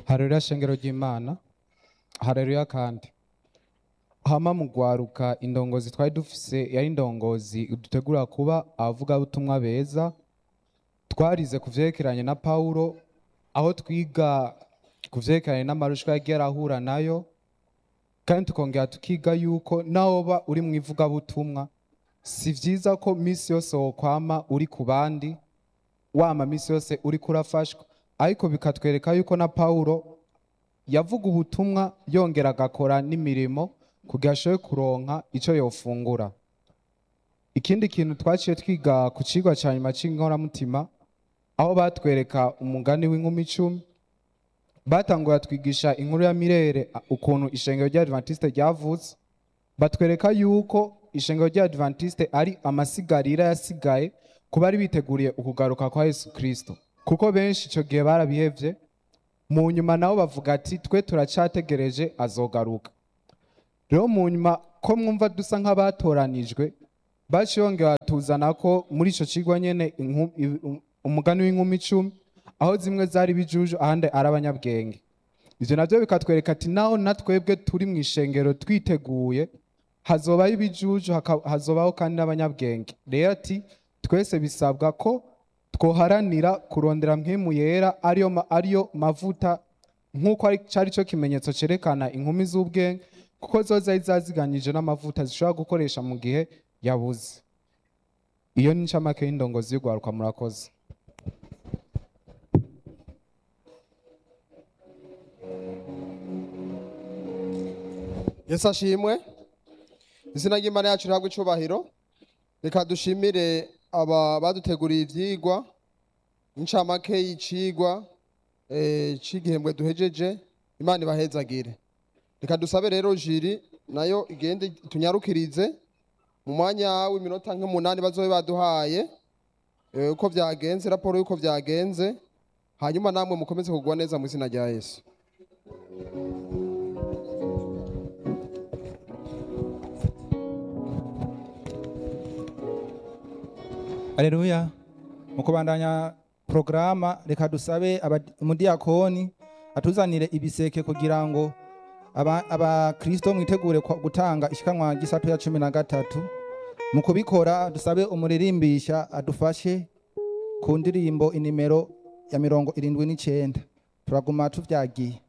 hareruya shengero ry'imana hareruya kandi hama mu gwaruka indongozi twari dufise yari indongozi dutegura kuba abavugabutumwa beza twarize ku vyerekeranye na pawulo aho twiga ku vyerekeranye n'amarushwa yagiye arahura nayo kandi tukongera tukiga yuko nawoba uri mu ivugabutumwa si vyiza ko misi yose wokwama uri ku bandi wama misi yose uriko urafashwa ariko bikatwereka yuko na pawulo yavuga ubutumwa yongera agakora n'imirimo kugira ashobore kuronka ico yofungura ikindi kintu twaciye twiga ku cigwa ca nyuma c'inkoramutima aho batwereka umugani w'inkumi icumi batangura twigisha inkuru ya mirere a- ukuntu ishengero ry'adventiste ryavutse batwereka yuko ishengero ry'adventiste ari amasigarira yasigaye ku bari biteguriye ukugaruka kwa yesu kristo kuko benshi ico gihe barabihevye mu nyuma nabo bavuga ati twe turacategereje azogaruka rero mu nyuma ko mwumva dusa nk'abatoranijwe baciye bongera tuzana ko muri ico cigwa nyene inku- i- um- umugani w'inkumi icumi aho zimwe zari bijuju ahandi ari abanyabwenge ivyo navyo bikatwereka ati naho na twebwe turi mu ishengero twiteguye hazobaho ibijuju haka- hazobaho kandi n'abanyabwenge rero ati twese bisabwa ko twoharanira kurondera mpemu yera ariyo, ma- ariyo mavuta nk'uko ari cari cyo kimenyetso cerekana inkumi z'ubwenge kuko zo zari zaziganyije n'amavuta zishobora gukoresha mu gihe yabuze iyo ni incamake y'indongozi y'urwaruka murakoze yesu ashimwe izina ry'imana yacu rihabwa icubahiro reka dushimire aba baduteguriye ivyigwa incamake y'icigwa eh, c'igihembwe duhejeje imana ibahezagire reka dusabe rero jiri nayo igende tunyarukirize mu mwanya w'iminota nk'umunani bazobe baduhaye eh, uko vyagenze raporo y'uko vyagenze hanyuma namwe mukomeze kugwa neza mu izina rya yesu Aleluya. Mu kubandanya programa reka dusabe aba- umudiyakoni atuzanire ibiseke kugira ngo aba- abakristo mwitegure kwa- gutanga ishikanwa gisato ya cumi na gatatu mu kubikora dusabe umuririmbisha adufashe ku ndirimbo inimero ya mirongo irindwi n'icenda turaguma tuvyagiye